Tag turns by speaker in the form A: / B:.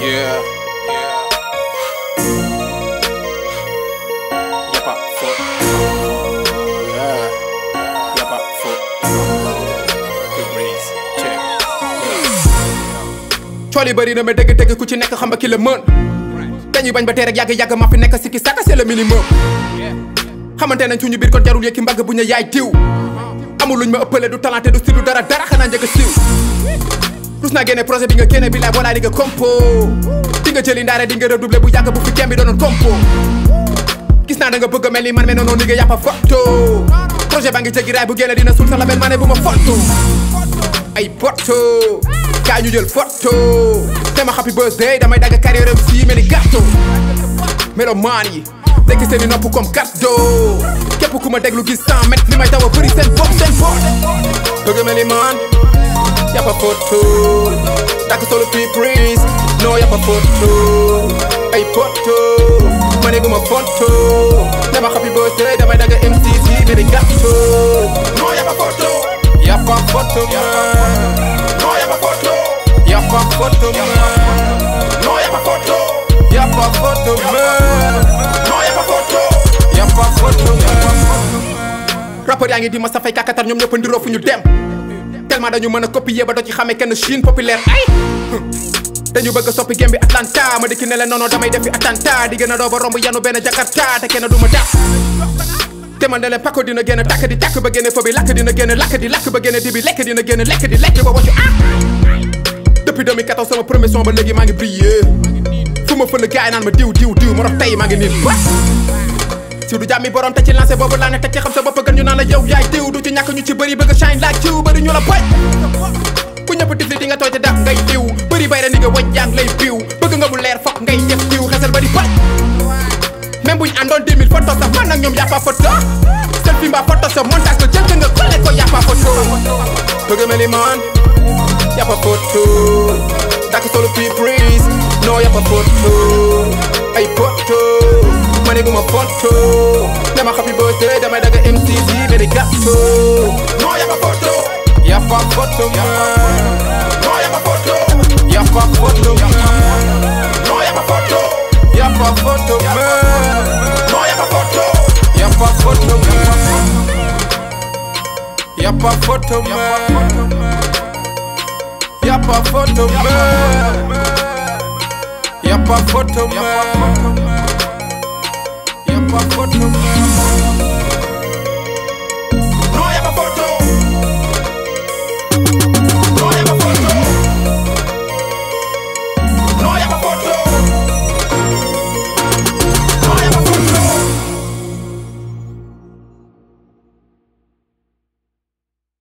A: Yeah, yeah. Y'a pas faute. Yeah, y'a pas faute. Good breeze. Check.
B: cool yi bëri na mais dëgg-dëgg ku ci nekk xam nga ki la mën dañuy bañ ba tey rek yàgg-yàgg ma fi nekk sikki sàkka c'est le minimum xamante nañ suñu biir kon jarul yëkki mbagg bu ñu yaay diw amul luñ ma ëppale du talenté du style du dara dara xanaa njëkk a siiw rus naa génne projet bi nga génne bi laay boolaa di nga compo di nga jëli ndaare di nga redoubler bu yàgg bu fi kem bi doonoon compo gis naa da nga bëgg a mel ni man mais noonu ni nga yàppa photo projet baa ngi jéggi raay bu génne dina suul sa label ma ne bu ma photo ay poto kaa ñu jël photo te ma happy birthday damay dagg carrière am si mel ni gâteau melomaan yi tekki seen i nopp comme cadeau képp ku ma déglu gis 100 mètres li may daw a bëri seen bopp seen bopp bëgg mel ni man yàppa photo takk solo fii prise non yàppa photo ay poto ma ne bu ma photo te ma happy birthday damay dagg MC si mel ni gâteau non yàppa photo yàppa photo man non yàppa photo yàppa photo man non yàppa photo yàppa photo man non yàppa photo yàppa photo man rappeur yaa ngi di ma safay kàkkatar ñoom ñëpp ndiroo fu ñu dem tellement dañu mën a copier ba doo ci xamee kenn Chine populaire ay dañu bëgg a soppi game bi Atlanta ma dikki ne leen noonu damay defi attentat di gën a doo ba romb yanu benn Jakarta te kenn du ma dàq te man ne leen pako dina génn tàkk di tàkk ba génne fa bi lakk dina génn lakk di lakk ba génne di bi lekk dina génn lekk di lekk ba waccu ah depuis 2014 sama premier son ba léegi maa ngi brillé fu ma fël gaay naan ma diw diw diw ma dox tey maa ngi nii ba si du jàmmi borom te ci lancé boobu laa ne teg ci xam sa bopp gën ñu naan la yow yaay diw du ci ñàkk ñu ci bëri bëgg shine like jiw bëri ñu la boy ku ñëpp tifli di nga tooy te daf ngay diw bëri bay ra ni nga waj jàng lay biw bëgg nga mu leer fokk ngay def diw xesal bëri bay même buñ àndoon 2000 photo sax man ak ñoom yàppa photo selfie mbaa photo sa montage ko jël ko nga collé ko yàppa photo bëgg mel ni man yàppa photo takk solo fii prise non yàppa photo ay photo ma ne bu ma photo dama happy birthday damay daga MCC benn gâteau non yàppa photo yàppa photo man non yàppa photo yàppa photo man non yàppa photo yàppa photo man non yàppa photo yàppa photo man yàppa photo man yàppa photo man yàppa photo man yàppa photo man